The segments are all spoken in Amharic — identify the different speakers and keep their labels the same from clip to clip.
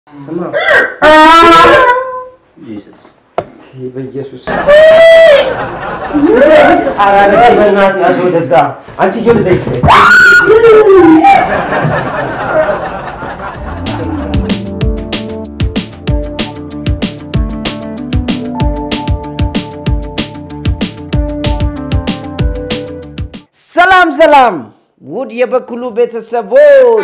Speaker 1: ስማ በኢየሱስ ኧረ በእናትህ ያዘው ወደዛ አንቺ ጆል ዘይት ሰላም ሰላም ውድ የበኩሉ ቤተሰቦች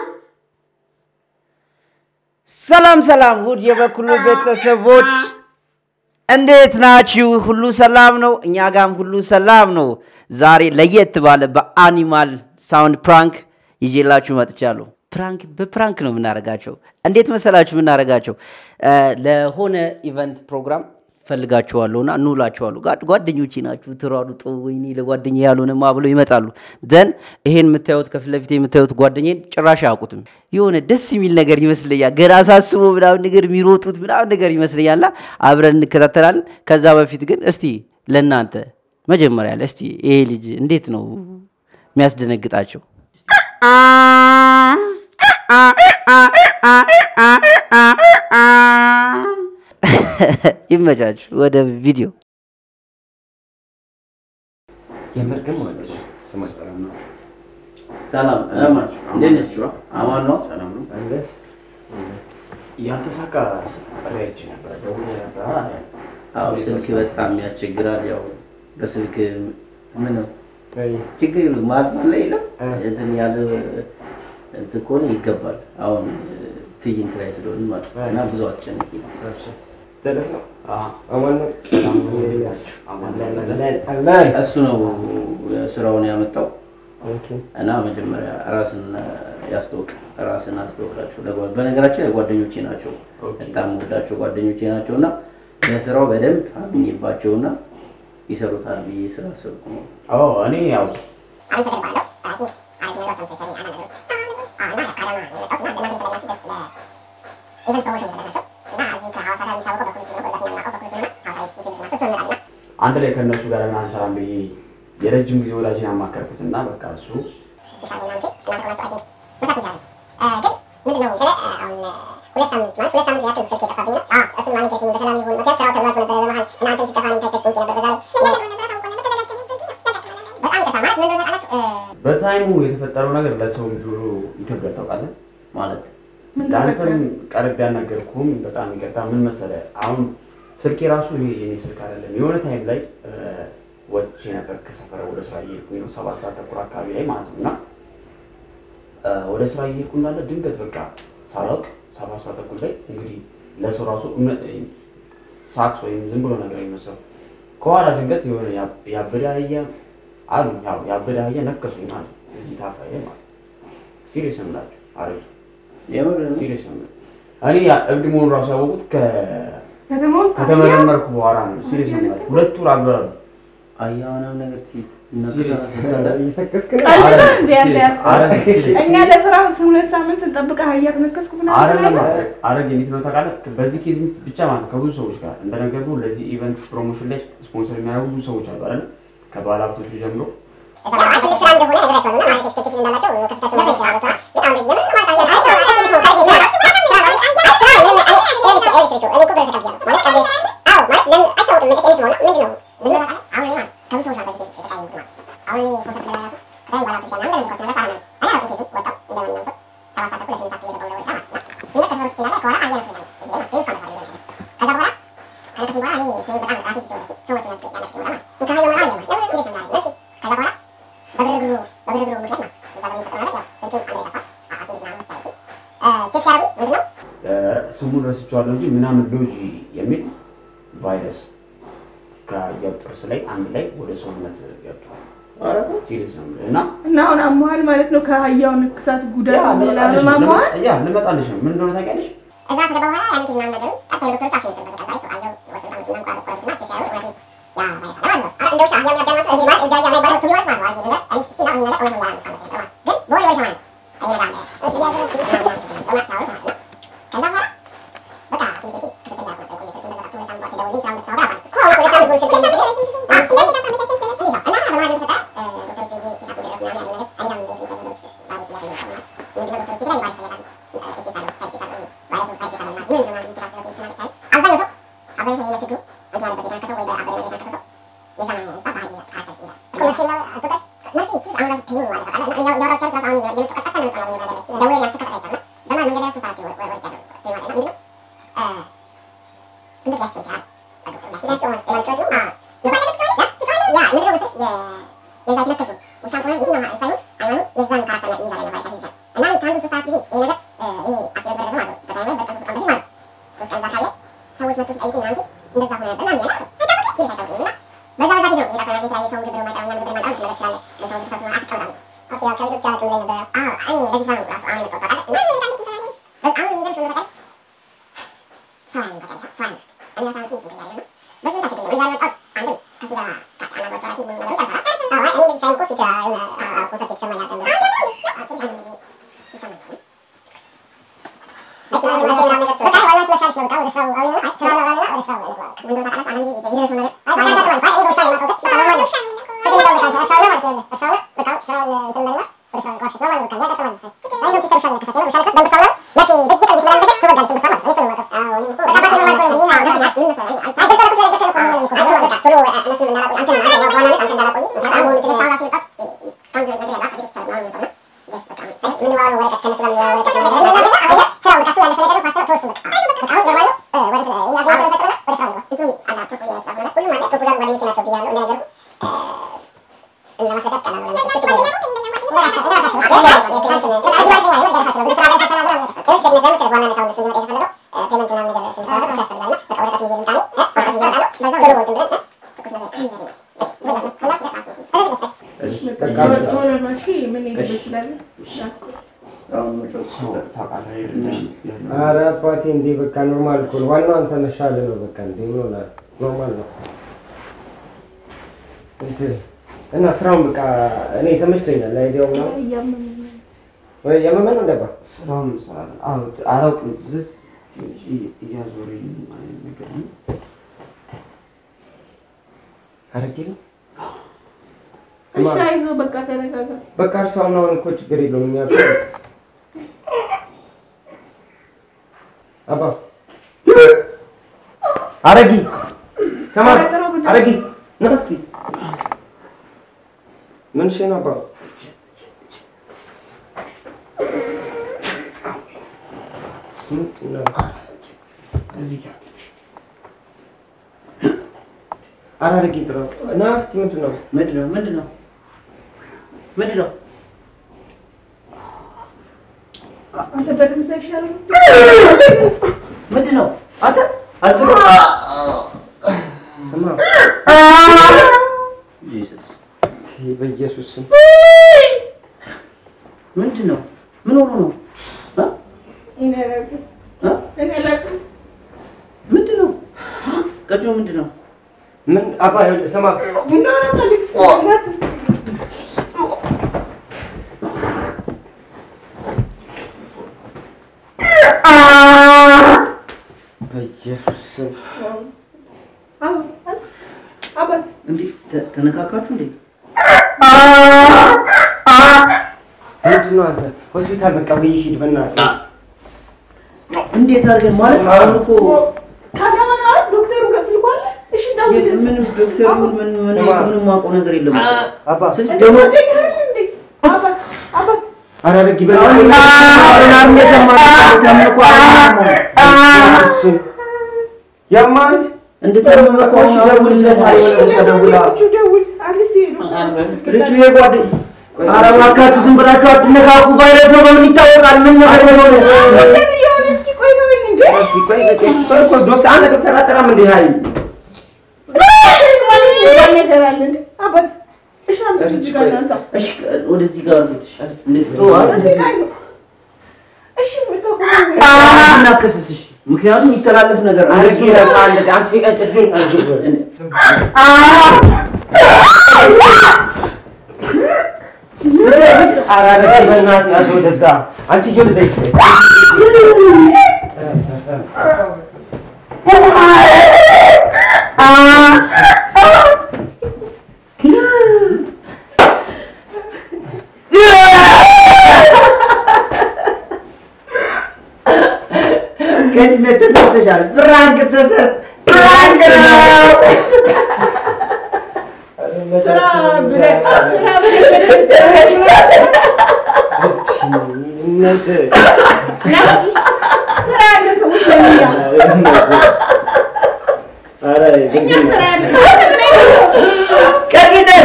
Speaker 1: ሰላም ሰላም ውድ የበኩሉ ቤተሰቦች እንዴት ናችሁ? ሁሉ ሰላም ነው? እኛ ጋም ሁሉ ሰላም ነው። ዛሬ ለየት ባለ በአኒማል ሳውንድ ፕራንክ ይዤላችሁ መጥቻለሁ። ፕራንክ በፕራንክ ነው የምናደርጋቸው። እንዴት መሰላችሁ የምናደርጋቸው? ለሆነ ኢቨንት ፕሮግራም ፈልጋችኋለሁና እንውላችኋለሁ። ጓ- ጓደኞቼ ናችሁ፣ ትሯሩጡ። ወይኔ ለጓደኛ ያልሆነማ ብለው ይመጣሉ። ደን ይሄን የምታዩት ከፊት ለፊት የምታዩት ጓደኛን ጭራሽ አያውቁትም። የሆነ ደስ የሚል ነገር ይመስለኛል። ገና ሳስቦ ምናምን ነገር የሚሮጡት ምናምን ነገር ይመስለኛልና አብረን እንከታተላለን። ከዛ በፊት ግን እስቲ ለእናንተ መጀመሪያ ላይ እስቲ ይሄ ልጅ እንዴት ነው የሚያስደነግጣቸው? ይመቻችሁ። ወደ ቪዲዮ የምር ግን ማለት ነው ስማች ሰላም ነው
Speaker 2: ሰላም እንዴት ነሽ? አማን ነው?
Speaker 3: ሰላም ነው።
Speaker 1: አንገስ
Speaker 3: ያልተሳካ ጥሪያች ነበር ደውዬ ነበር።
Speaker 2: አዎ ስልክ በጣም ያስቸግራል። ያው በስልክ ምን ነው ችግር የለም ማለት ላይ የለም እንትን ያለ እንትን ከሆነ ይገባል። አሁን ትዕይንት ላይ ስለሆነ ማለት ነው እና ብዙ አትጨነቂ።
Speaker 1: ደረስ ነው
Speaker 3: አዎ፣
Speaker 1: አማን ነው
Speaker 3: አማን
Speaker 1: አላህ
Speaker 2: እሱ ነው ስራውን ያመጣው
Speaker 1: ኦኬ
Speaker 2: እና መጀመሪያ ራስን ያስተውቅ ራስን አስተውቃቸው። ለጓ- በነገራችን ላይ ጓደኞቼ ናቸው፣ በጣም ወዳቸው ጓደኞቼ ናቸው እና ለስራው በደንብ አምኜባቸውና ይሰሩታል ብዬ ስላሰብኩ ነው።
Speaker 3: አዎ፣ እኔ ያው አንድ ላይ ከእነሱ ጋር ለምን አንሰራም ብዬ የረጅም ጊዜ ወዳጅን ያማከርኩት እና በቃ እሱ በታይሙ የተፈጠረው ነገር ለሰው ልጅ ሁሉ ይከብዳል ታውቃለህ።
Speaker 2: ማለት
Speaker 3: ለአንተም ቀርብ ያናገርኩም በጣም ይቅርታ። ምን መሰለህ አሁን ስልኬ ራሱ ይሄ የኔ ስልክ አይደለም። የሆነ ታይም ላይ እ፣ ወጥቼ ነበር ከሰፈረ ወደ ስራ እየሄድኩኝ ነው፣ ሰባት ሰዓት ተኩል አካባቢ ላይ ማለት ነው እና እ፣ ወደ ስራ እየሄድኩ እንዳለ ድንገት በቃ ሳላውቅ ሰባት ሰዓት ተኩል ላይ እንግዲህ ለሰው ራሱ እምነት ሳክስ ወይም ዝም ብሎ ነገር የሚመስለው ከኋላ ድንገት የሆነ ያ- ያበደ አህያ አሉ ያው ያበደ አህያ ነከሱኝ ማለት ነው። እዚህ ታፋዬ ማለት ሲሪየስ ነው የምላቸው አሪፍ
Speaker 2: የምር ነው።
Speaker 3: ሲሪየስ ነው እኔ ያ እብድ መሆኑን ራሱ ያወቁት ከ-
Speaker 4: ከተማ ውስጥ
Speaker 3: ከተመረመርኩ በኋላ ነው። ሲሪየስ ነው የምላቸው ሁለት ወር አልበላሉ።
Speaker 2: አያ ምናምን ነገር ሲ-
Speaker 3: ሲሪየስ
Speaker 1: እየሰከስክ ነው
Speaker 4: ቀልድ ነው
Speaker 3: አረ፣
Speaker 4: እንደ ያንተ
Speaker 3: ሲሪየስ፣ አረ፣ ሲሪየስ።
Speaker 4: እኛ ለስራ ሁለት ሳምንት ስንጠብቅ አህያ ተነከስኩ ብላ
Speaker 3: አይደለም አረግ እንዴት ነው ታውቃለህ? በዚህ ኬዝ ብቻ ማለት ነው ከብዙ ሰዎች ጋር እንደነገርኩህ ለዚህ ኢቨንት ፕሮሞሽን ላይ ስፖንሰር የሚያደርጉ ብዙ ሰዎች አሉ አይደል? ከባለ ሀብቶቹ ጀምሮ እ፣ ስሙን ረስቼዋለሁ እንጂ ምናምን ሎጂ የሚል ቫይረስ ከአህያው ጥርስ ላይ አንድ ላይ ወደ ሰውነት ገብቷል። ሲሪየስ ነው የምልህ እና
Speaker 4: እና አሁን አሟል ማለት ነው። ከአህያው ንክሳት ጉዳት ሌላ ማሟል
Speaker 3: ያ ልመጣልሽ ነው። ምን እንደሆነ ታውቂያለሽ?
Speaker 5: Thank you. ኧረ አባቴ እንዴ በቃ ኖርማል እኮ ነው። ዋናው አንተ መሻለ ነው። በቃ እንዴ ምን ሆናል? ኖርማል ነው። እንትን እና ስራውን በቃ እኔ ተመችቶኛል። አይዲያው ምናምን ወይ የመመን ነው እንደባ
Speaker 3: ስራውን እንሰራለን። አዎ አላውቅም። ስለዚህ ትንሽ እያዞረኝ አይነት ነገር ነው።
Speaker 5: አረጌ ነው
Speaker 4: እሺ፣ አይዞህ በቃ ተረጋጋ።
Speaker 5: በቃ እርሳውን አሁን እኮ ችግር የለውም። እኛ እኮ አባ አረጊ ሰማ አረጊ ና እስኪ ምን ሽ ነው አባ ምንድን ነው?
Speaker 3: እዚህ ጋር
Speaker 5: ኧረ አረጊ ጥራው ና እስኪ ምንድን ነው?
Speaker 2: ምንድን ነው ምንድን ነው ምንድን ነው?
Speaker 4: አንተ በድምፅ አይሻልም?
Speaker 2: ምንድን ነው? አንተ አልፍሮ
Speaker 5: ስማ
Speaker 2: ጂሰስ
Speaker 5: ቲ በኢየሱስ ስም
Speaker 2: ምንድን ነው? ምን ሆኖ ነው? እ?
Speaker 4: እኔ አላውቅም።
Speaker 2: እ?
Speaker 4: እኔ አላውቅም።
Speaker 2: ምንድን ነው? ቀጮ ምንድን ነው?
Speaker 5: ምን አባ ይኸውልህ ስማ
Speaker 4: ቡና አላውቅም። እናትህ
Speaker 5: በኢየሱስ ስም
Speaker 4: አዎ፣ አባት
Speaker 2: እንዴ ተ- ተነካካችሁ እንዴ?
Speaker 5: ምንድን ነው አንተ ሆስፒታል በቃ ወይ ሂድ በእናትህ
Speaker 2: እንዴት አድርገን ማለት አሁን እኮ
Speaker 4: ታዲያ ምን አለ? ዶክተሩ ጋር ስልኩ አለ? እሺ ደውል።
Speaker 2: ምንም ዶክተር ይሁን ምን ምን ምንም የማውቀው ነገር የለም።
Speaker 5: አባ
Speaker 2: ስለዚህ
Speaker 4: እንደ
Speaker 2: ደግሞ
Speaker 4: ጓደኛ አይደል እንዴ? አባት አባት
Speaker 5: ኧረ አረጊ ያማል
Speaker 2: እንድታመመ እኮ አሁን ደውልለት አይሆንም ተደውላ
Speaker 4: ደውል። አዲስ ሄዱ።
Speaker 2: ልጁ የጓደ ኧረ እባካችሁ ዝም ብላችሁ አትነካኩ። ቫይረስ ነው በምን ይታወቃል? ምን ነገር ነው?
Speaker 4: እንደዚህ የሆነ እስኪ ቆይ ተወኝ እንጂ
Speaker 5: ዶክተር አንተ ዶክተር አጠራም እንዴ ሀይ
Speaker 4: ነገር አለ እንዴ? አባት እሺ፣ አምስት እዚህ ጋር እናንሳው።
Speaker 2: እሺ ወደዚህ ጋር አድርጉት። እሺ እንደዚህ ነው አይደል?
Speaker 4: እዚህ ጋር ነው። እሺ የምታውቀው
Speaker 2: እናከስስሽ ምክንያቱም የሚተላለፍ ነገር ነው።
Speaker 5: አረጊ
Speaker 2: እሱ
Speaker 5: አንቺ እጁን ኧረ አረጊ በእናትህ ያዝ ወደዛ አንቺ ጆል ዘይት
Speaker 2: ከድነት ተሰርተሻል። ፍራንክ ተሰር ፍራንክ ነው።
Speaker 4: ስራ ብለህ ስራ ብለህ
Speaker 5: እነት
Speaker 4: ናስቲ እኛ ስራ ያለ
Speaker 3: ቀቂደት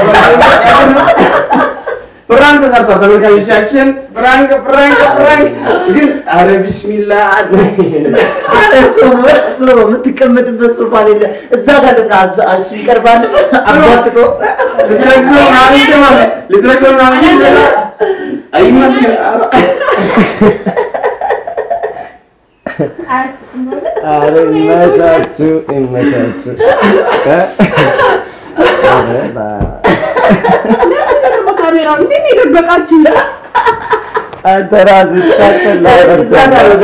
Speaker 3: ፕራንክ ተሰርቷል። ተመልካቾቻችን ፕራንክ ፕራንክ ፕራንክ ግን አረ ቢስሚላ
Speaker 1: አረ ሰው እሱ የምትቀመጥበት ሶፋ ሌለ እዛ ጋር ልብና እሱ ይቀርባል አባትቶ
Speaker 3: ልትረክሶ ማለት ማለት ልትረክሶ ማለት አይመስልም
Speaker 4: አያስቅም ማለት
Speaker 5: ኧረ ይመቻችሁ ይመቻችሁ። ኧረ ባ-
Speaker 4: ካሜራው እንዴት ነው የደበቃችሁ?
Speaker 5: አንተ ራስህ ታውቃለህ።
Speaker 1: እዛ ጋር እዛ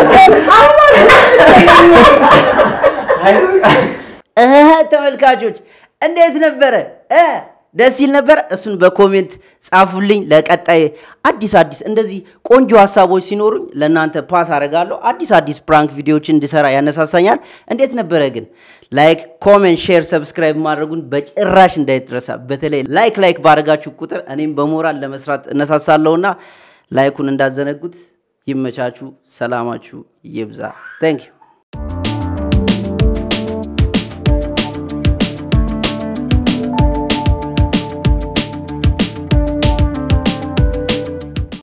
Speaker 1: እህ ተመልካቾች እንዴት ነበረ እ ደስ ይል ነበር እሱን በኮሜንት ጻፉልኝ ለቀጣይ አዲስ አዲስ እንደዚህ ቆንጆ ሀሳቦች ሲኖሩኝ ለእናንተ ፓስ አደርጋለሁ አዲስ አዲስ ፕራንክ ቪዲዮዎችን እንድሰራ ያነሳሳኛል እንዴት ነበረ ግን ላይክ ኮሜንት ሼር ሰብስክራይብ ማድረጉን በጭራሽ እንዳይረሳ በተለይ ላይክ ላይክ ባደረጋችሁ ቁጥር እኔም በሞራል ለመስራት እነሳሳለሁና ላይኩን እንዳዘነጉት ይመቻችሁ ሰላማችሁ ይብዛ ታንክ ዩ